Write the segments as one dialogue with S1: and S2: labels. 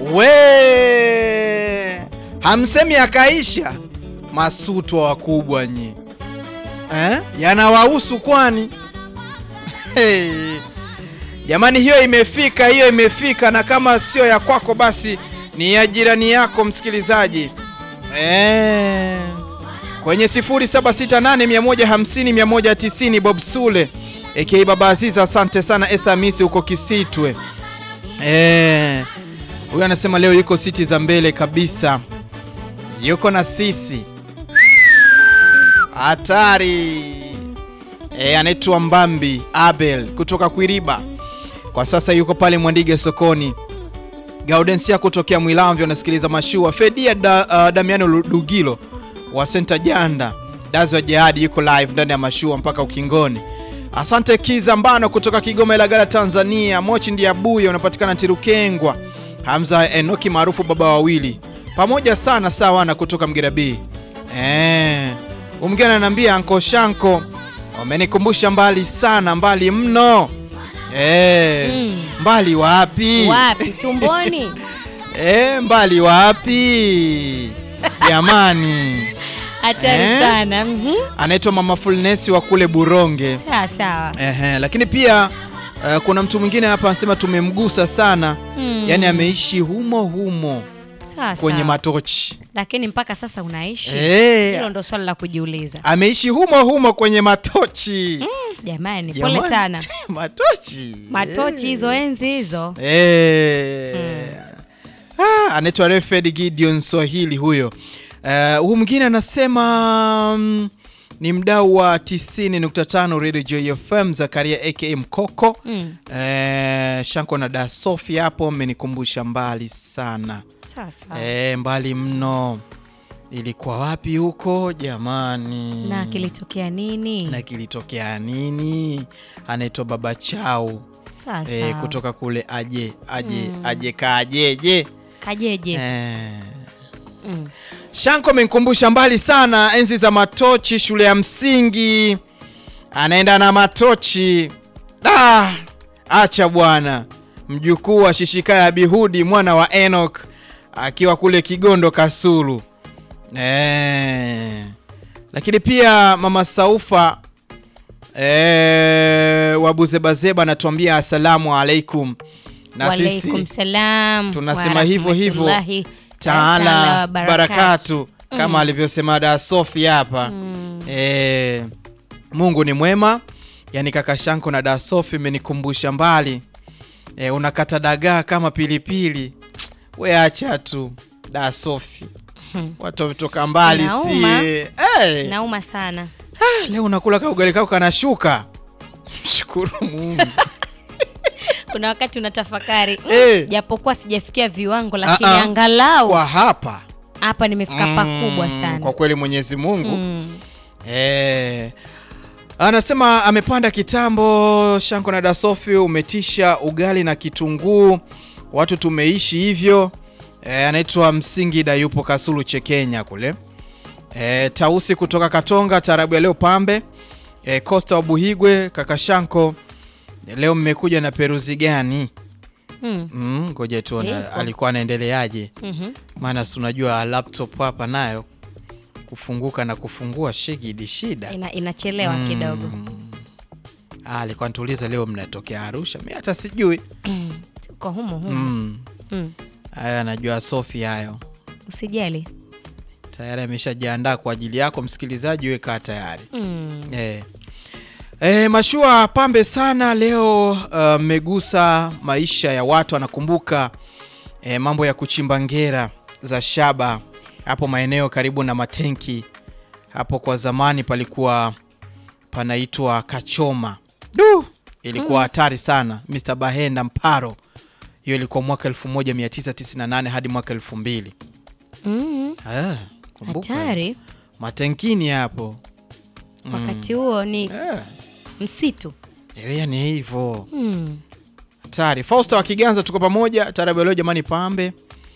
S1: we hamsemi akaisha masutwa wakubwa nyi eh? yanawahusu kwani hey. Jamani, hiyo imefika, hiyo imefika, na kama sio ya kwako basi ni ya jirani yako msikilizaji eh. Kwenye 0768150190 Bob Sule aka Baba Aziza, asante sana. Esa Misi huko Kisitwe eh. Huyu anasema leo yuko siti za mbele kabisa, yuko na sisi hatari e, anaitwa Mbambi Abel kutoka Kwiriba, kwa sasa yuko pale Mwandige sokoni. Gaudensia kutokea Mwilamvyo anasikiliza mashua. Fedia da, uh, Damiano Lugilo wa Senta Janda Dazi wa Jihadi yuko live ndani ya mashua mpaka ukingoni. Asante Kiza Mbano kutoka Kigoma Ilagala Tanzania. Mochi Ndiabuya unapatikana Tirukengwa. Hamza Enoki maarufu baba wawili pamoja sana sawa na kutoka Mgerabi. Eh, umgeni ananiambia Anko Shanko wamenikumbusha mbali sana, mbali mno. Eh,
S2: Mm.
S1: mbali wapi?
S2: Wapi? Tumboni?
S1: Eh, mbali wapi? Jamani.
S2: Hatari
S1: Eh?
S2: sana. Mhm.
S1: Anaitwa Mama Fulnesi wa kule Buronge.
S2: Sawa sawa.
S1: Ehe, lakini pia eh, kuna mtu mwingine hapa anasema tumemgusa sana.
S2: Mm.
S1: Yaani ameishi humo humo
S2: Sawa
S1: kwenye
S2: sawa.
S1: matochi.
S2: Lakini mpaka sasa unaishi?
S1: Eh,
S2: Hilo ndo swali la kujiuliza.
S1: ameishi humo humo kwenye matochi.
S2: Jamani,
S1: Jamani.
S2: pole sana.
S1: matochi.
S2: Matochi hizo enzi hizo.
S1: Eh. Ah, anaitwa Refed Gideon Swahili huyo. Eh, huyu mwingine anasema mm, ni mdau wa 90.5 Radio Joy FM Zakaria aka Mkoko.
S2: Mm.
S1: Eh, Shanko na Da Sofi hapo amenikumbusha mbali sana.
S2: Sawa sawa.
S1: Eh, mbali mno. Ilikuwa wapi huko jamani?
S2: Na kilitokea nini?
S1: na kilitokea nini? Anaitwa Baba Chau
S2: Sawa
S1: eh,
S2: sawa.
S1: kutoka kule aje aje aje kajeje
S2: Kajeje.
S1: eh.
S2: Mm.
S1: Shanko amenikumbusha mbali sana enzi za matochi shule ya msingi, anaenda na matochi. Ah, acha bwana, mjukuu wa Shishikaya Bihudi mwana wa Enoch akiwa kule Kigondo Kasulu eh. Lakini pia mama Saufa eh, wa Buzebazeba anatuambia asalamu alaikum, na
S2: Walaikum salam.
S1: tunasema
S2: wa
S1: hivyo hivyo.
S2: rahmatullahi
S1: taala
S2: wa
S1: barakatu kama alivyosema da Sofi hapa eh, Mungu ni mwema. Yani kaka Shanko na da Sofi imenikumbusha mbali eh, unakata dagaa kama pilipili. We acha tu da Sofi, watu wametoka mbali
S2: Inauma.
S1: sie eh.
S2: Nauma sana.
S1: Ah, leo unakula ka ugali kako kanashuka. Mshukuru Mungu.
S2: Kuna wakati unatafakari mm,
S1: Eh.
S2: japokuwa sijafikia viwango lakini
S1: Ah, ah.
S2: angalau
S1: Kwa hapa
S2: hapa nimefika pakubwa
S1: Mm,
S2: sana.
S1: Kwa kweli Mwenyezi Mungu
S2: Mm.
S1: Eh, anasema amepanda kitambo. Shanko na Dasofi, umetisha ugali na kitunguu, watu tumeishi hivyo. Eh, anaitwa Msingida, yupo Kasulu Chekenya kule. Eh, Tausi kutoka Katonga, tarabu ya leo pambe. Eh, Costa wa Buhigwe, kaka Shanko, leo mmekuja na peruzi gani?
S2: Mm.
S1: Mm, ngoja tuone
S2: Ipo.
S1: alikuwa anaendeleaje,
S2: Mhm.
S1: maana si unajua laptop hapa nayo kufunguka na kufungua shigidi shida.
S2: Ina, inachelewa kidogo.
S1: Ah, alikuwa nituuliza leo mnatokea Arusha, mi hata sijui.
S2: Tuko humo humo.
S1: Mm.
S2: Mm.
S1: Hayo anajua Sofi hayo
S2: Usijali.
S1: tayari ameshajiandaa kwa ajili yako msikilizaji, we kaa tayari
S2: Mm.
S1: eh. Eh, mashua pambe sana leo. Mmegusa maisha ya watu, anakumbuka eh, mambo ya kuchimba ngera za shaba hapo maeneo karibu na matenki hapo. Kwa zamani palikuwa panaitwa Kachoma. Du, ilikuwa hatari sana. Mr. Bahenda Mparo, hiyo ilikuwa mwaka 1998 hadi mwaka 2000.
S2: Mm.
S1: Ah, kumbuka
S2: Hatari.
S1: matenkini hapo
S2: Wakati huo ni
S1: eh.
S2: msitu.
S1: Eh, ni hivyo
S2: Mm.
S1: hatari. Fausta wa Kiganza, tuko pamoja. Tarabu ya leo jamani, pambe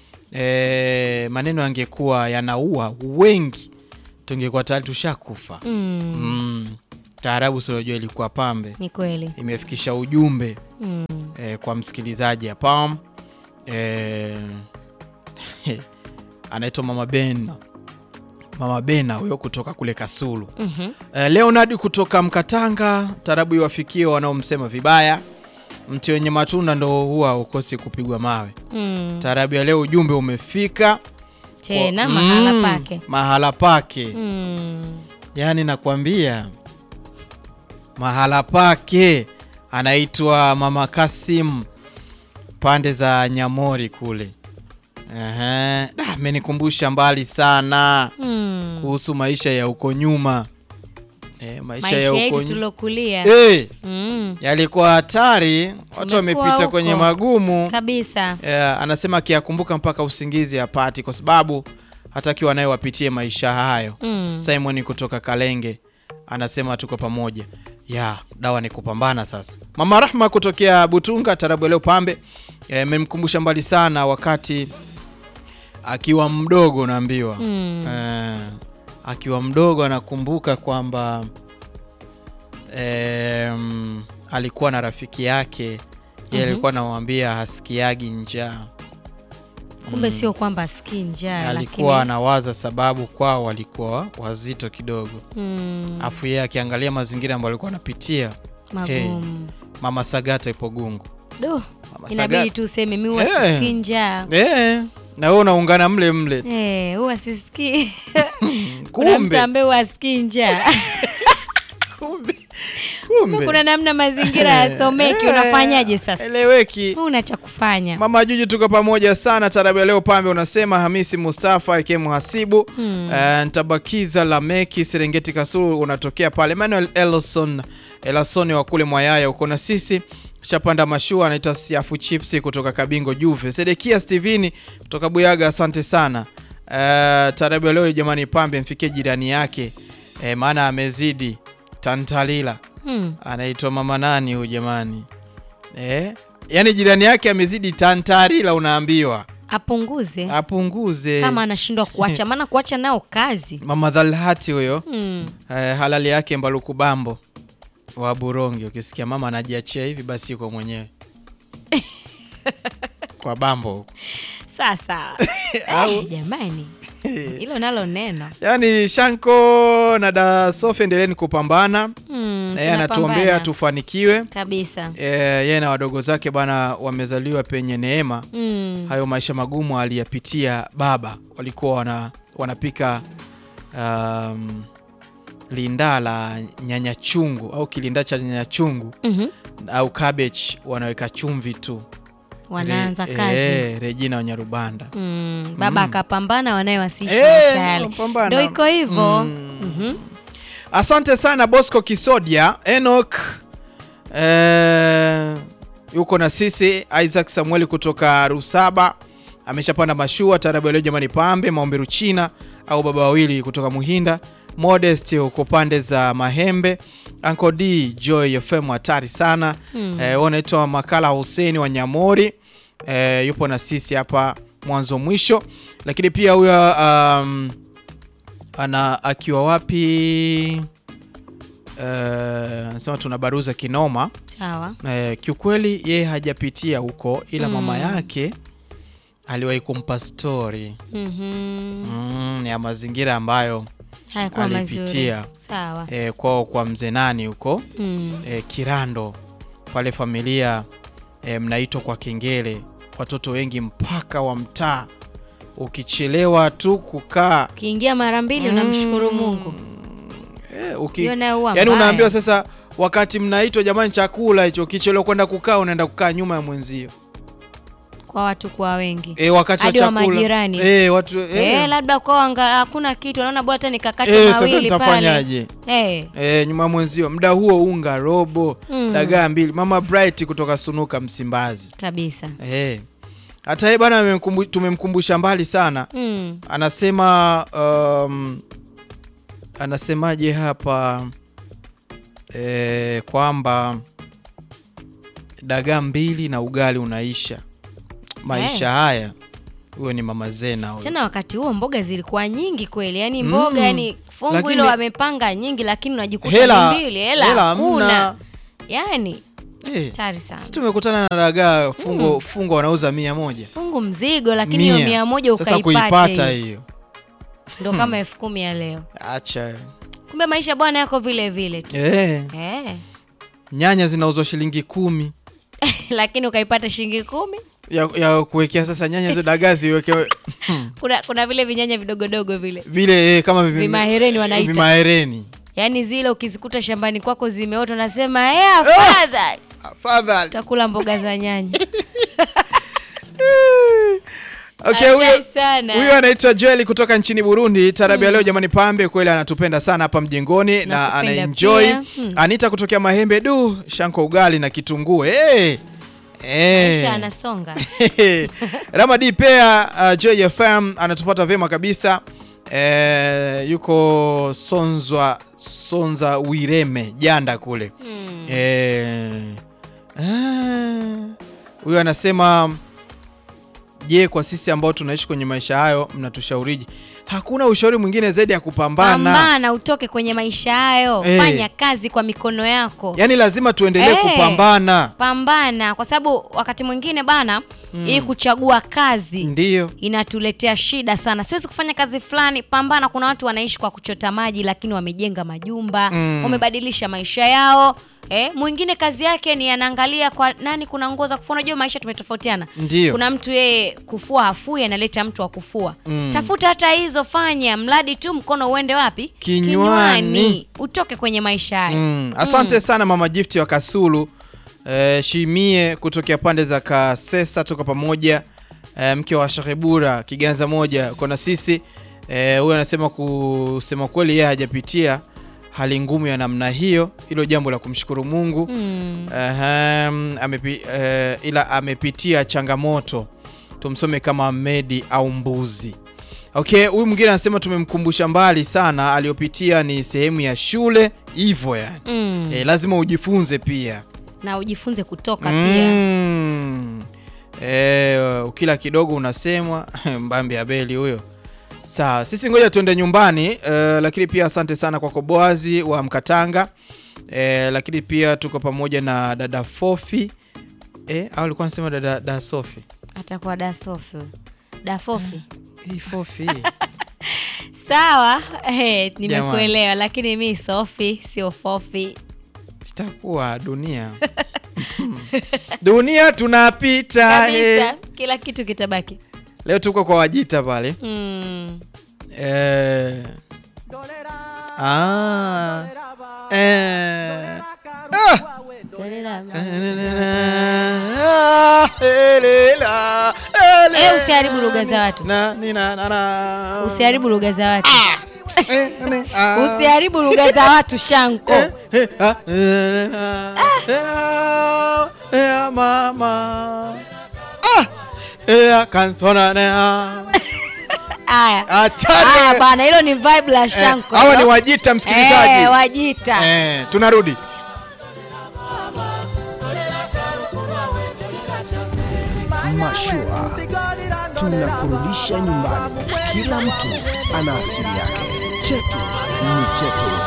S1: e, maneno yangekuwa yanaua wengi, tungekuwa tayari tushakufa.
S2: Mm.
S1: Mm. Taarabu si unajua ilikuwa pambe,
S2: Ni kweli.
S1: imefikisha ujumbe
S2: Mm.
S1: e, kwa msikilizaji hapa e, anaitwa mama Bena, mama Bena huyo kutoka kule Kasulu.
S2: Mhm.
S1: Eh, Leonard kutoka Mkatanga, tarabu iwafikie wanaomsema vibaya. Mti wenye matunda ndo huwa ukosi kupigwa mawe.
S2: Mm.
S1: Tarabu ya leo ujumbe umefika
S2: Tena
S1: Kwa-
S2: mahala
S1: Mm,
S2: pake.
S1: mahala pake
S2: Mm.
S1: yaani nakwambia mahala pake anaitwa mama Kasim pande za Nyamori kule. Ehe, da, amenikumbusha mbali sana
S2: Mm.
S1: kuhusu maisha ya huko nyuma. E, maisha,
S2: Maisha
S1: ya huko
S2: yetu
S1: nyuma
S2: tulokulia.
S1: e,
S2: Mm.
S1: yalikuwa hatari, watu
S2: Tumekuwa
S1: wamepita
S2: huko.
S1: kwenye magumu.
S2: Kabisa.
S1: Eh, anasema akiyakumbuka mpaka usingizi hapati, kwa sababu hatakiwa naye wapitie maisha hayo.
S2: Mm.
S1: Simon kutoka Kalenge anasema tuko pamoja. Ya, dawa ni kupambana sasa. Mama Rahma kutokea Butunga tarabu leo pambe amemkumbusha mbali sana wakati akiwa mdogo naambiwa.
S2: Mm.
S1: Eh, akiwa mdogo anakumbuka kwamba em, alikuwa na rafiki yake yeye
S2: Mhm.
S1: alikuwa anamwambia hasikiagi njaa.
S2: Kumbe sio kwamba asikii njaa
S1: alikuwa
S2: lakini
S1: anawaza sababu kwao walikuwa wazito kidogo,
S2: mm,
S1: afu yeye akiangalia mazingira ambayo alikuwa anapitia.
S2: magumu.
S1: Mama Sagata ipo Gungu.
S2: Do,
S1: Mama
S2: inabidi
S1: Sagata
S2: tu useme mi huwa
S1: Eh.
S2: sisikii njaa.
S1: eh, na wewe unaungana mle mle,
S2: Eh, huwa sisikii. Kuna mtu
S1: kumbe
S2: ambaye huwa asikii njaa.
S1: kumbe kumbe
S2: Kuna namna mazingira yasomeki,
S1: Eh,
S2: unafanyaje sasa?
S1: Eleweki.
S2: Huna cha kufanya.
S1: Mama Juju, tuko pamoja sana. Tarabu ya leo pambe, unasema Hamisi Mustafa ake mhasibu
S2: Hmm.
S1: Eh, Ntabakiza Lameki Serengeti Kasulu unatokea pale. Emmanuel Elson Elasoni wa kule Mwayaya uko na sisi. Chapanda Mashua anaitwa Siafu Chipsi kutoka Kabingo Juve. Sedekia Steveni kutoka Buyaga, asante sana. Eh, tarabu ya leo jamani, pambe mfikie jirani yake eh, maana amezidi tantalila.
S2: Hmm.
S1: Anaitwa mama nani huyu jamani? Eh, yaani jirani yake amezidi tantarila, unaambiwa
S2: Apunguze
S1: apunguze.
S2: kama anashindwa kuacha, maana kuacha nao kazi.
S1: Mama Dhalhati huyo
S2: Hmm.
S1: Eh, halali yake Mbaluku Bambo wa Burongi. Ukisikia mama anajiachia hivi, basi yuko mwenyewe kwa Bambo huko.
S2: Sasa
S1: Au-
S2: eh, jamani, hilo nalo neno
S1: Yaani Shanko na da Sofi, endeleeni kupambana.
S2: Hmm,
S1: Na yeye anatuombea
S2: tunapambana.
S1: tufanikiwe.
S2: kabisa.
S1: Eh, yeye na wadogo zake bana wamezaliwa penye neema.
S2: Hmm.
S1: Hayo maisha magumu aliyapitia baba, walikuwa wana, wanapika um, linda la nyanya chungu au kilinda cha nyanya chungu
S2: Mhm.
S1: au cabbage wanaweka chumvi tu.
S2: Wanaanza
S1: Re-
S2: kazi.
S1: eh, Regina Wanyarubanda.
S2: Mm, baba akapambana wanaye wasiishi
S1: Eh,
S2: maisha yale.
S1: wapambana.
S2: Ndio iko hivyo.
S1: Mm.
S2: Mhm.
S1: Asante sana Bosco Kisodia, Enoch eh, yuko na sisi. Isaac Samueli kutoka Rusaba ameshapanda mashua. Tarabu ya leo jamani, pambe maombi Ruchina au baba wawili kutoka Muhinda. Modest huko pande za Mahembe. Uncle D Joy FM hatari sana
S2: Mm.
S1: eh, wanaitwa Makala Huseni wa Nyamori eh, yupo na sisi hapa mwanzo mwisho, lakini pia huyo um, ana akiwa wapi eh, anasema tuna baruza kinoma
S2: Sawa.
S1: eh, kiukweli yeye hajapitia huko ila
S2: Mm.
S1: mama yake aliwahi kumpa stori
S2: Mhm.
S1: mm, ya mazingira ambayo
S2: Hayakuwa mazuri.
S1: alipitia.
S2: Sawa.
S1: eh, kwao kwa mzee nani huko
S2: Mm.
S1: eh, Kirando pale familia eh, mnaitwa kwa kengele, watoto wengi mpaka wa mtaa, ukichelewa tu kukaa
S2: Ukiingia mara mbili unamshukuru Mungu.
S1: eh, uki,
S2: Hiyo nayo huwa
S1: yani
S2: mbaya.
S1: unaambiwa sasa, wakati mnaitwa jamani, chakula hicho, ukichelewa kwenda kukaa, unaenda kukaa nyuma ya mwenzio
S2: kwa watu kwa wengi.
S1: eh, wakati wa
S2: Hadi wa
S1: chakula
S2: majirani.
S1: eh, watu eh,
S2: Eh, labda kwa anga hakuna kitu, naona bora hata nikakate
S1: eh, sasa
S2: mawili pale.
S1: nitafanyaje?
S2: Eh.
S1: E, nyuma ya mwenzio muda huo unga robo
S2: Mm.
S1: dagaa mbili. Mama Bright kutoka Sunuka Msimbazi
S2: Kabisa.
S1: e. Hata yeye bana amemkumbu- tumemkumbusha mbali sana,
S2: Mm.
S1: anasema um, anasemaje hapa e, kwamba dagaa mbili na ugali unaisha maisha
S2: Eh.
S1: haya. Huyo ni mama Zena huyo.
S2: Tena wakati huo mboga zilikuwa nyingi kweli, yaani
S1: Mm.
S2: mboga yani fungu
S1: Lakini-
S2: hilo wamepanga nyingi, lakini unajikuta
S1: Hela-
S2: ni mbili, hela
S1: hela
S2: hakuna.
S1: hamna.
S2: Yani
S1: Eh,
S2: Hatari sana.
S1: si tumekutana na dagaa fungo fungo wanauza mia moja
S2: Fungu mzigo lakini hiyo mia moja
S1: sasa
S2: ukaipata
S1: kuipata
S2: hiyo.
S1: hiyo
S2: Ndo kama elfu kumi ya leo.
S1: acha
S2: Kumbe maisha bwana yako vile vile tu.
S1: eh,
S2: Eh.
S1: nyanya zinauzwa shilingi kumi
S2: lakini ukaipata shilingi kumi.
S1: ya, ya kuwekea sasa nyanya hizo dagaa ziwekewe
S2: Kuna kuna vile vinyanya vidogodogo vile.
S1: vile eh, kama vivi-
S2: Vimahereni wanaita.
S1: vimahereni
S2: Yaani zile ukizikuta shambani kwako zimeota unasema eh afadhali
S1: afadhali
S2: utakula mboga za nyanya.
S1: Okay,
S2: Hatari
S1: huyo
S2: sana.
S1: huyo anaitwa Joel kutoka nchini Burundi. Tarabu ya leo jamani, pambe kweli anatupenda sana hapa mjengoni na
S2: Nakupenda
S1: anaenjoy.
S2: pia. Hmm.
S1: Anita kutokea Mahembe, du shanko ugali na kitunguu hey. Hey.
S2: Maisha anasonga.
S1: Ramadi pea uh, Joy FM anatupata vyema kabisa eh, yuko Sonzwa Sonza Wireme Janda kule
S2: Hmm.
S1: Eh, ah, huyo anasema je, kwa sisi ambao tunaishi kwenye maisha hayo mnatushauriji? Hakuna ushauri mwingine zaidi ya kupambana.
S2: Pambana utoke kwenye maisha hayo.
S1: Eh.
S2: Fanya kazi kwa mikono yako.
S1: Yaani lazima tuendelee
S2: Eh.
S1: kupambana.
S2: Pambana kwa sababu wakati mwingine bana hii kuchagua kazi
S1: Ndiyo.
S2: inatuletea shida sana. Siwezi kufanya kazi fulani, pambana. Kuna watu wanaishi kwa kuchota maji, lakini wamejenga majumba
S1: Mm.
S2: wamebadilisha maisha yao. Eh, mwingine kazi yake ni anaangalia kwa nani kuna nguo za kufua. Unajua maisha tumetofautiana.
S1: Ndiyo.
S2: Kuna mtu yeye kufua hafui, analeta mtu wa kufua.
S1: Mm.
S2: Tafuta hata hizo, fanya mradi tu mkono uende wapi?
S1: Kinywani.
S2: utoke kwenye maisha hayo.
S1: Mm. Asante sana mama Gift wa Kasulu eh, Shimie kutokea pande za Kasesa, toka pamoja eh, mke wa Shakebura Kiganza moja uko na sisi eh, huyo anasema kusema kweli yeye hajapitia hali ngumu ya namna hiyo, hilo jambo la kumshukuru Mungu
S2: Mm.
S1: Ahem, amepi, eh, ila amepitia changamoto tumsome kama Medi au Mbuzi. Okay, huyu mwingine anasema tumemkumbusha mbali sana, aliyopitia ni sehemu ya shule hivyo yani.
S2: Mm.
S1: Eh, lazima ujifunze pia
S2: Na ujifunze kutoka pia.
S1: mm. Eh, ukila kidogo unasemwa mbambi Abeli huyo. Sawa, sisi ngoja tuende nyumbani eh, lakini pia asante sana kwako Boazi wa Mkatanga eh, lakini pia tuko pamoja na dada Fofi eh, au alikuwa anasema dada da Sofi
S2: Atakuwa dasofi. Dafofi.
S1: hii Fofi
S2: Sawa, eh, nimekuelewa lakini mi Sofi sio Fofi.
S1: itakuwa dunia dunia tunapita eh.
S2: Kabisa, kila kitu kitabaki.
S1: Leo tuko kwa Wajita pale
S2: Mm.
S1: Eh. Ah. Eh. Ah. Elela, ele.
S2: Eh, usiharibu lugha za watu.
S1: Na, ni, na, na, na.
S2: Usiharibu lugha za watu.
S1: Eh, ni, ah.
S2: Usiharibu lugha za watu Shanko.
S1: Eh, eh, ah, eh, ah, eh, ah, mama. Ah. Eh, kansona, ne, ah.
S2: Haya.
S1: Achane.
S2: Haya bana, hilo ni vibe la
S1: Eh,
S2: Shanko.
S1: hawa ni
S2: hilo.
S1: Wajita msikilizaji.
S2: Eh, Wajita.
S1: Eh, tunarudi.
S3: Mashua tunakurudisha nyumbani. Kila mtu ana asili yake, chetu ni chetu.